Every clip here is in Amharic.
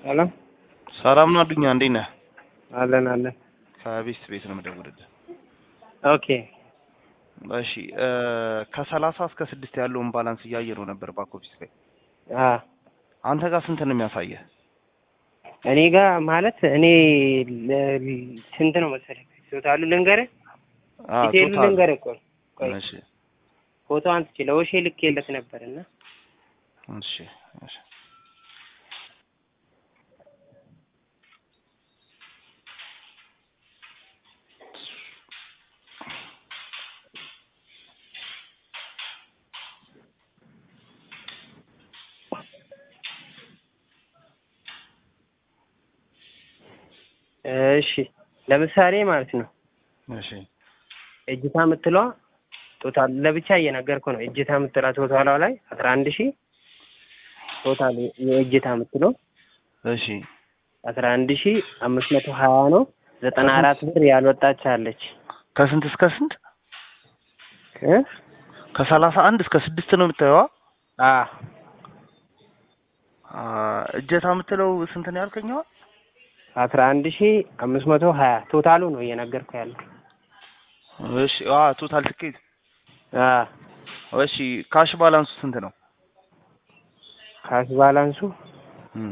ሰላም ሰላም ነው አዱኛ፣ እንዴት ነህ? አለን አለን። ከቤስት ቤት ነው የምደውልልህ። ኦኬ እሺ ከሰላሳ እስከ ስድስት ያለውን ባላንስ እያየ ነው ነበር ባክ ኦፊስ ላይ። አ አንተ ጋር ስንት ነው የሚያሳየህ? እኔ ጋር ማለት እኔ ለ- ስንት ነው መሰለህ? ቶታሉ ልንገርህ፣ አ ዲቴይሉ ቶታል ልንገርህ እኮ ቆይ እሺ ፎቶ አንስቼ ለወሼ ልኬለት ነበር እና እሺ እሺ እሺ ለምሳሌ ማለት ነው እሺ እጅታ የምትለዋ ቶታል ለብቻ እየነገርኩ ነው። እጅታ የምትለዋ ቶታሏ ላይ አስራ አንድ ሺህ ቶታል የእጅታ የምትለው እሺ አስራ አንድ ሺህ አምስት መቶ ሀያ ነው። ዘጠና አራት ብር ያልወጣች አለች ከስንት እስከ ስንት? እ ከሰላሳ አንድ እስከ ስድስት ነው የምታየዋ? አ አ እጀታ የምትለው ስንት ነው ያልከኛዋ? አስራ አንድ ሺህ አምስት መቶ ሀያ ቶታሉ ነው እየነገርኩ ያለው። እሺ አ ቶታል ትኬት አ እሺ ካሽ ባላንሱ ስንት ነው? ካሽ ባላንሱ እም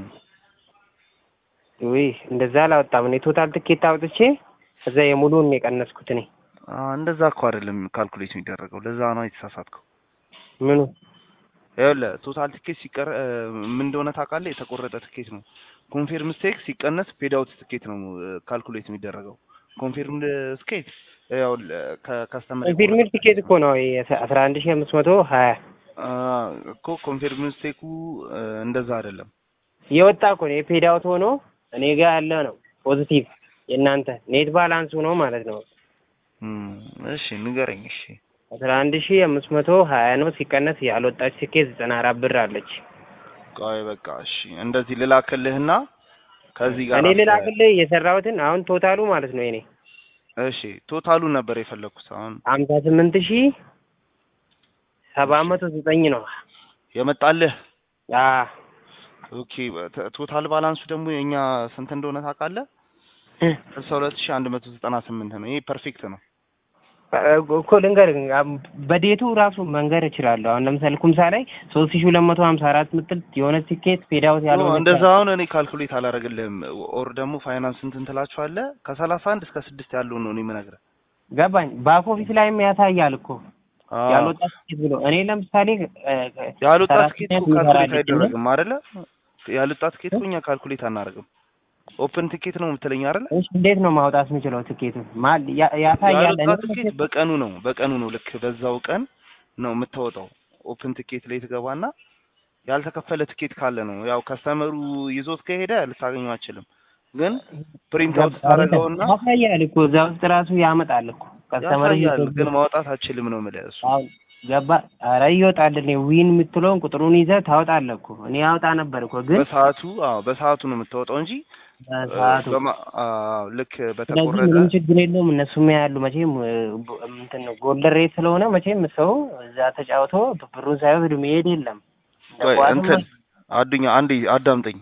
ውይ እንደዛ አላወጣም። እኔ ቶታል ትኬት አውጥቼ እዛ የሙሉን ነው የቀነስኩት እኔ አ እንደዛ እኮ አይደለም ካልኩሌት የሚደረገው። ለዛ ነው የተሳሳትከው። ምኑ ይኸውልህ ቶታል ትኬት ሲቀር እ፣ ምን እንደሆነ ታውቃለህ? የተቆረጠ ትኬት ነው። ኮንፊርም ስቴክ ሲቀነስ ፔድ አውት ትኬት ነው ካልኩሌት የሚደረገው። ኮንፊርም ስቴክ ያው ከከስተመር ኮንፊርምድ ትኬት እኮ ነው አስራ አንድ ሺህ አምስት መቶ ሀያ እኮ ኮንፊርም ስቴኩ እ፣ እንደዛ አይደለም። የወጣ እኮ ነው የፔድ አውት ሆኖ እኔ ጋር ያለ ነው ፖዚቲቭ የእናንተ ኔት ባላንሱ ነው ማለት ነው እም፣ እሺ ንገረኝ። እሺ አስራ አንድ ሺህ አምስት መቶ ሀያ ነው ሲቀነስ ያልወጣች ትኬት ዘጠና አራት ብር አለች። ቆይ በቃ እሺ፣ እንደዚህ ልላክልህና ከዚህ ጋር እኔ አስ- ልላክልህ የሰራሁትን አሁን ቶታሉ ማለት ነው የኔ እሺ ቶታሉን ነበር የፈለኩት አሁን ሀምሳ ስምንት ሺህ ሰባት መቶ ዘጠኝ ነው። የመጣልህ አ ኦኬ ተ- ቶታል ባላንሱ ደግሞ የኛ ስንት እንደሆነ ታውቃለህ? ስልሳ ሁለት ሺህ አንድ መቶ ዘጠና ስምንት ነው። ይሄ ፐርፌክት ነው። እኮ ልንገርህ አም- በዴቱ ራሱ መንገር እችላለሁ። አሁን ለምሳሌ ኩምሳ ላይ ሶስት ሺህ ሁለት መቶ ሀምሳ አራት ምትል የሆነ ቲኬት ፔዳውት ያለው ኖ፣ እንደዛ አሁን እኔ ካልኩሌት አላደርግልህም። ኦር ደግሞ ፋይናንስ እንትን ትላችኋለህ። ከሰላሳ አንድ እስከ ስድስት ያለውን ነው እኔ የምነግርህ። ገባኝ። ባክ ኦፊስ ላይም ያሳያል እኮ አዎ። ያልወጣ ቲኬት ብሎ እኔ ለምሳሌ እ፣ ያልወጣ ሰራተኛ ትኬት እኮ የሚሰራ ካልኩሌት ልጅ ነው። አይደረግም አይደለ? ያልወጣ ትኬት እኮ እኛ ካልኩሌት አናደርግም። ኦፕን ትኬት ነው የምትለኝ አይደለ? እሺ እንዴት ነው ማውጣት የምችለው ቲኬቱን? ማል ያ- ያሳያል። ያልወጣ እኔ ትኬት በቀኑ ነው በቀኑ ነው ልክ በዛው ቀን ነው የምታወጣው። ኦፕን ትኬት ላይ ትገባና ያልተከፈለ ትኬት ካለ ነው ያው ከስተመሩ ይዞት ከሄደ ልታገኘው አችልም። ግን ፕሪንት አውት ታደርገውና ያሳያል እኮ እዛ ውስጥ ራሱ ያመጣል እኮ ከስተመር ያሳያል፣ ግን ማውጣት አችልም ነው የምልህ እሱ አሁን ገባ። ኧረ ይወጣል። እኔ ዊን የምትለውን ቁጥሩን ይዘህ ታወጣለህ እኮ እኔ ያወጣ ነበር እኮ ግን በሰዓቱ አዎ በሰዓቱ ነው የምታወጣው እንጂ በሰዓቱ በማ- አዎ ልክ ስለዚህ በተቆረጠ ምንም ችግር የለውም። እነሱም ያሉ መቼም እ፣ ቦ- እንትን ነው ጎልደን ሬት ስለሆነ መቼም ሰው እዛ ተጫውቶ ብሩን ሳይወስድ መሄድ የለም። እንደ ቆይ ኳስም እንትን አዱኛ አንዴ አዳምጠኝ።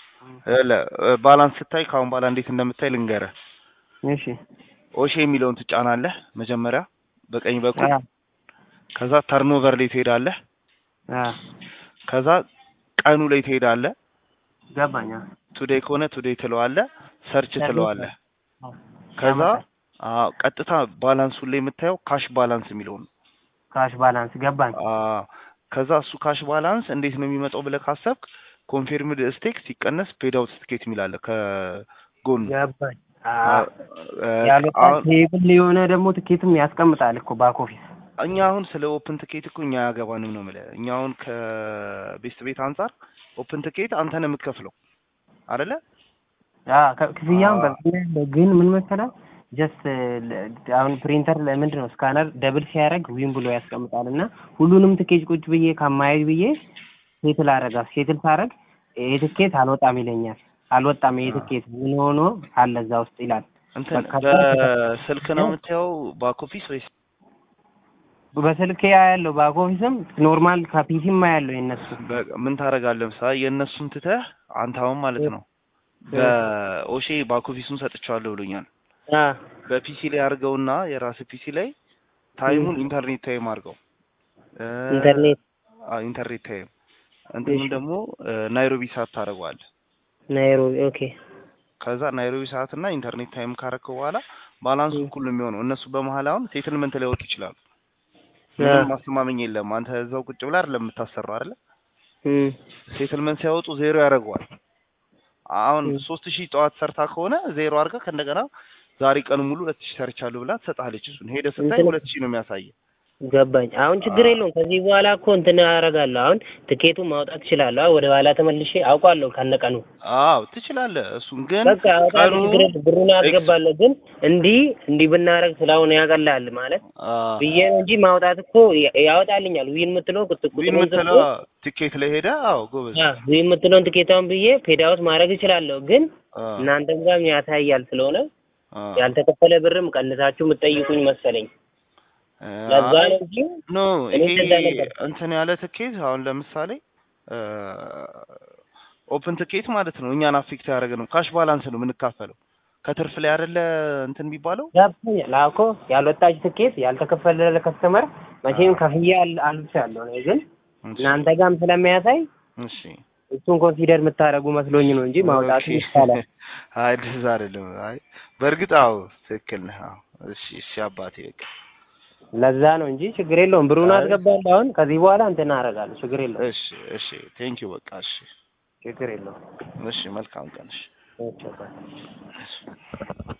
ለ ባላንስ ስታይ ከአሁን በኋላ እንዴት እንደምታይ ልንገርህ። እሺ ኦሼ የሚለውን ትጫናለህ መጀመሪያ በቀኝ በኩል አ ከዛ ተርኖቨር ላይ ትሄዳለህ። አ ከዛ ቀኑ ላይ ትሄዳለህ። ገባኝ። አ ቱዴይ ከሆነ ቱዴይ ትለዋለህ፣ ሰርች ትለዋለህ። አ ከዛ ያመጣል። አዎ ቀጥታ ባላንሱን ላይ የምታየው ካሽ ባላንስ የሚለውን ነው። ካሽ ባላንስ ገባኝ። አዎ ከዛ እሱ ካሽ ባላንስ እንዴት ነው የሚመጣው ብለህ ካሰብክ ኮንፊርምድ ስቴክ ሲቀነስ ፔድ አውት ትኬት የሚላለ ከጎኑ ገባኝ። አ አ- ያልወጣ አሁን ቴብል የሆነ ደግሞ ትኬትም ያስቀምጣል እኮ ባክ ኦፊስ። እኛ አሁን ስለ ኦፕን ትኬት እኮ እኛ ያገባንም ነው የምልህ። እኛ አሁን ከቤስት ቤት አንጻር ኦፕን ትኬት አንተ ነው የምትከፍለው አይደለ? አ ከ- ክፍያውን አ- በፊት ላይ ያለው ግን ምን መሰለህ ጀስት አሁን ፕሪንተር ለምንድን ነው ስካነር ደብል ሲያደርግ ዊን ብሎ ያስቀምጣል እና ሁሉንም ትኬት ቁጭ ብዬ ከማየት ብዬ ሴትል አረጋ ሴትል ሳረግ ይሄ ትኬት አልወጣም ይለኛል። አልወጣም ይሄ ትኬት ምን ሆኖ አለ እዛ ውስጥ ይላል። እንትን በቃ በስልክ ነው የምታየው ባክ ኦፊስ ወይስ በስልክ ያለው ባክ ኦፊስም ኖርማል ከፒሲም ያለው የነሱ በ- ምን ታደርጋለህ? ምሳሌ የእነሱን ትተህ አንተ አሁን ማለት ነው በኦሼ ባክ ኦፊሱን ሰጥቼዋለሁ ብሎኛል። አ በፒሲ ላይ አድርገውና የራስ ፒሲ ላይ ታይሙን ኢንተርኔት ታይም አድርገው እ፣ ኢንተርኔት አ ኢንተርኔት ታይም እንትኑን እሺ። ደግሞ እ፣ ናይሮቢ ሰዓት ታደርገዋለህ። ናይሮቢ ኦኬ ከዛ ናይሮቢ ሰዓት እና ኢንተርኔት ታይም ካረከው በኋላ ባላንሱ ም። እኩል ነው የሚሆነው። እነሱ በመሀል አሁን ሴትልመንት ላይ ወጡ ይችላሉ። አ ምንም ማስተማመኝ የለም። አንተ እዛው ቁጭ ብለህ አይደለም የምታሰራው አይደለ? እም ሴትልመንት ሲያወጡ ዜሮ ያደርገዋል። አሁን ም። ሶስት ሺህ ጠዋት ሰርታ ከሆነ ዜሮ አድርጋ ከእንደገና ዛሬ ቀኑ ሙሉ ሁለት ሺህ ሰርቻለሁ ብላ ትሰጥሃለች። እሱን ሄደህ ስታይ እንትን- ሁለት ሺህ ነው የሚያሳየህ። ገባኝ። አሁን ችግር አ- የለውም። ከዚህ በኋላ እኮ እንትን አደርጋለሁ። አሁን ትኬቱን ማውጣት እችላለሁ። ወደ ኋላ ተመልሼ አውቃለሁ ከነቀኑ አዎ ትችላለህ። እሱን ግን በቃ አውጣለሁ። ቀኑ ችግር የለም። ብሩን አስገባለሁ። ግን እንዲህ እንዲህ ብናደርግ ስለሆነ ያቀላል ማለት አ፣ ብዬ ነው እንጂ ማውጣት እኮ ያ- ያወጣልኛል። ዊን የምትለው ቁጥ ዊን ቁጥሩን የምትለው ጽፎ ቲኬት ላይ ሄደህ አዎ ጎበዝ አ ዊን የምትለውን ትኬታውን ብዬ ፔዳውት ማድረግ እችላለሁ። ግን አ፣ እናንተም ጋር ያሳያል ስለሆነ አ፣ ያልተከፈለ ብርም ቀንሳችሁ የምትጠይቁኝ መሰለኝ። አ፣ ለዛ ነው እንጂ ኖ እኔ ይሄ እንደዛ ነበር። እንትን ያለ ትኬት አሁን ለምሳሌ ኦፕን ትኬት ማለት ነው እኛን አፌክት ያደረገ ነው። ካሽ ባላንስ ነው የምንካፈለው ከትርፍ ላይ አይደለ እንትን የሚባለው ገብቶኛል። አዎ እኮ ያልወጣች ትኬት ያልተከፈለ ለከስተመር መቼም ከፍዬ አል- አልብሻለሁ። እኔ ግን እሺ፣ እናንተ ጋርም ስለሚያሳይ እሺ እሱን ኮንሲደር የምታደርጉ መስሎኝ ነው እንጂ ማውጣቱ ኦኬ። ይቻላል። አይ እንደዛ አይደለም። አይ በእርግጥ አዎ ትክክል ነህ። አዎ እሺ፣ እሺ አባቴ በቃ ለዛ ነው እንጂ ችግር የለውም። ብሩን አይ። አስገባለሁ። አሁን ከዚህ በኋላ እንትን አደርጋለሁ። ችግር የለውም። እሺ፣ እሺ ቴንኪው በቃ እሺ፣ ችግር የለውም። እሺ መልካም ቀን እሺ። ኦኬ፣ ባይ። እሺ